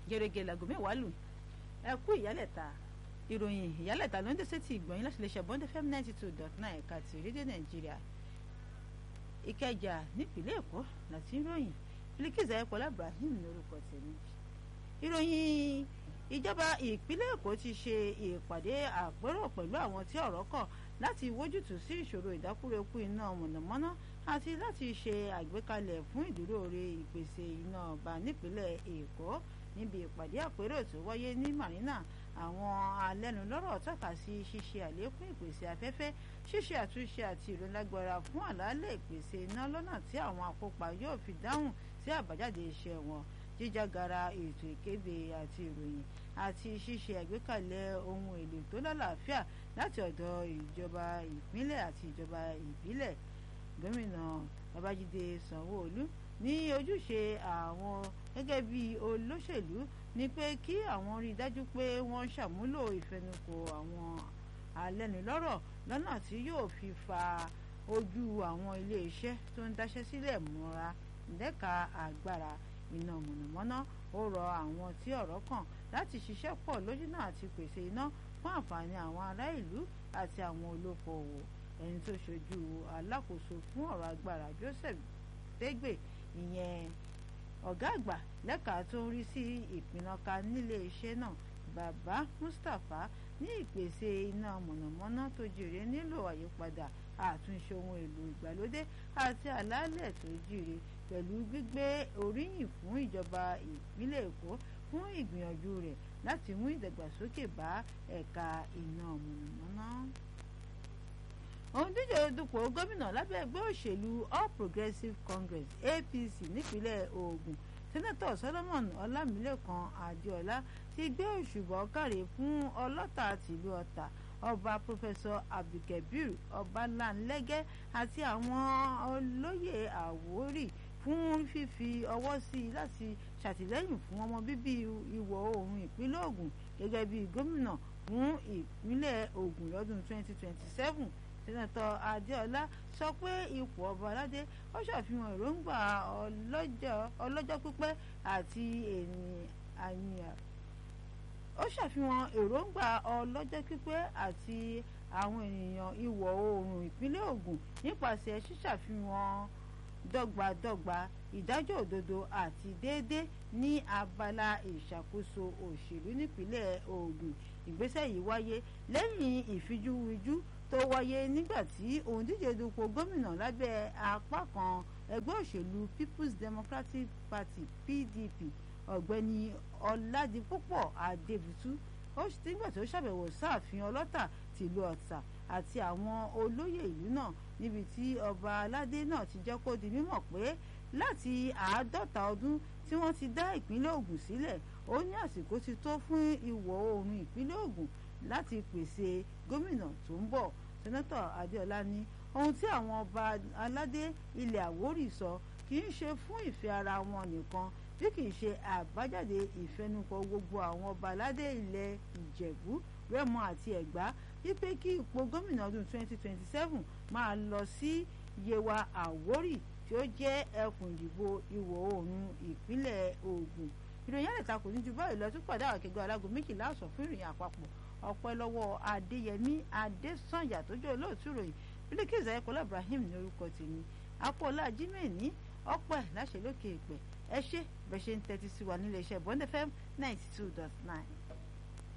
gẹ́gẹ́ lago mẹ́wàá lù ẹ kú ìyálẹ̀ta ìròyìn ìyálẹ̀ta ló ń dẹ́sẹ̀ tí ìgbọ̀nyìn láti lè ṣe bond fm ninety two dot nine ẹ̀ka ti rédíò nàìjíríà ìkẹjà nípìnlẹ̀ èkó láti ń ròyìn Bilkisu ayọ̀pọ̀lá Ibrahim lórúkọ tèmi ìròyìn ìjọba ìpínlẹ̀ èkó ti ṣe ìpàdé àpérò pẹ̀lú àwọn tí ọ̀rọ̀ kàn láti wójútùú sí ìṣòro ìdákúrekú iná mọ̀nàmọ́ná àti láti ṣe àgbékalẹ̀ fún ìdúróore ìpèsè iná ọba nípínlẹ̀ èkó níbi ìpàdé àpérò tó wáyé ní marina àwọn alẹ́nulọ́rọ̀ tọ́ka sí ṣíṣe àlékún ìpèsè afẹ́fẹ́ ṣíṣe àtúnṣe àti ìrólágbára fún àlàálẹ̀ ìpèsè iná lọ́nà tí àwọn akópa yóò fi dáhùn sí àbájáde iṣẹ́ wọn jíjágara ètò ìkéde àti ìròyìn àti ṣíṣe àgbékalẹ̀ ohun èlò tó lálàáfíà láti ọ̀dọ̀ ìjọba ìpínlẹ̀ àti ìjọba ìbílẹ̀ gómìnà babájídé sanwó-olú ní ojúṣe àwọn gẹ́gẹ́ bí olóṣèlú ni pé kí àwọn rí i dájú pé wọ́n ṣàmúlò ìfẹnukò àwọn alẹ́nulọ́rọ̀ lọ́nà tí yóò fi fa ojú àwọn iléeṣẹ́ tó ń dáṣẹ́ sílẹ̀ mọ́ra lẹ́ka agbára iná mọ̀nàmọ́ná ó rọ àwọn tí ọ̀rọ̀ kàn láti ṣiṣẹ́ pọ̀ lójúnà àti pèsè iná fún àǹfààní àwọn ará ìlú àti àwọn olókoòwò ẹni tó ṣojú alákòóso fún ọ̀rọ̀ agbára Joseph Dégbe ìyẹn ọ̀gá àgbà lẹ́ka tó ń rí sí ìpinnu-ká nílé iṣẹ́ náà bàbá Mustapha ní ìpèsè iná mọ̀nàmọ́ná tó jèrè nílò àyípadà àtúnṣe ohun èlò ìgbàlódé àti àlàálẹ̀ tó jíire pẹ̀lú gbígbé oríyìn fún ìjọba ìpínlẹ̀ Èkó fún ìgbìyànjú rẹ̀ láti mú ìdàgbàsókè bá ẹ̀ka iná mọ̀nàmọ́ná. òǹdíje dupò gómìnà lábẹ́ ẹgbẹ́ òṣèlú All Progressives Congress APC nípínlẹ̀ Ògùn sẹ́nẹ́tọ̀ Solomon Ọlámilékan Adéọlá ti gbé òṣùbọ̀ káre fún ọlọ́ta tìlú Ọ̀tà ọba pọfẹsọ abdulkabir ọbalánlẹ́gẹ́ àti àwọn olóyè àwórì fún fífi ọwọ́ sí i láti ṣàtìlẹ́yìn fún ọmọ bíbí ìwọ̀ oòrùn ìpínlẹ̀ Ògùn gẹ́gẹ́ bí gómìnà fún ìpínlẹ̀ Ògùn lọ́dún 2027 sẹ́nẹ́tọ̀ adéọlá sọ pé ipò ọba aládé ó ṣàfihàn èròǹgbà ọlọ́jọ́ pípẹ́ àti ènìyàn ó ṣàfihàn èròǹgbà ọlọ́jọ́ pípẹ́ àti àwọn ènìyàn ìwọ̀ oòrùn ìpínlẹ̀ Ògùn nípasẹ̀ ṣíṣàfihàn dọ́gbadọ́gba ìdájọ́ òdodo àti déédé ní abala ìṣàkóso òṣèlú nípínlẹ̀ Ògùn ìgbésẹ̀ yìí wáyé lẹ́yìn ìfijúwijú tó wáyé nígbà tí òǹdíje dupò gómìnà lábẹ́ apá kan ẹgbẹ́ òṣèlú People's Democratic Party PDP ọ̀gbẹ́ni ọ̀làdìpúpọ̀ adébútú ó nígbà tó ṣàbẹ̀wò sáàfin ọlọ́tà tìlú ọ̀tà àti àwọn olóyè ìlú náà níbi tí ọba aládé náà ti jẹ́ kó di mímọ̀ pé láti àádọ́ta ọdún tí wọ́n ti dá ìpínlẹ̀ Ògùn sílẹ̀ ó ní àsìkò ti tó fún ìwọ̀ oòrùn ìpínlẹ̀ Ògùn láti pèsè gómìnà tó ń bọ̀ sẹ́nẹ́tọ̀ adéọlá ní ohun tí àwọn ọba aládé ilẹ̀ àwórì sọ kì í ṣe fún ìfẹ́ ara wọn nìkan bí kì í ṣe àbájáde ìfẹnukò gbogbo àwọn ọba aládé ilẹ̀ ìjẹ̀bú rẹ́mọ àti ẹ̀gbá wípé kí ipò gómìnà ọdún 2027 máa lọ sí yewa àwórì tí ó jẹ́ ẹkùn ìdìbò ìwọ̀ oòrùn ìpínlẹ̀ Ògùn ìròyìn àlẹ́ta kò ní ju báyìí lọ tún pàdé àwọn akẹgbẹ́ alágo méjìlá ọ̀sán fún ìròyìn àpapọ̀ ọpẹ́ lọ́wọ́ adéyẹmí adésànyà tó jẹ́ olóòtú ìròyìn Bilkisu ayẹkọlá Ibrahim ní orúkọ tèmi apọ̀ọ́lá jimẹ̀ní ọpẹ́ láṣẹ lókè ìpẹ́ ẹ ṣé bẹ́ẹ̀ ṣe ń tẹ́tí sí wa nílé iṣẹ́ Bond FM ninety two dot nine.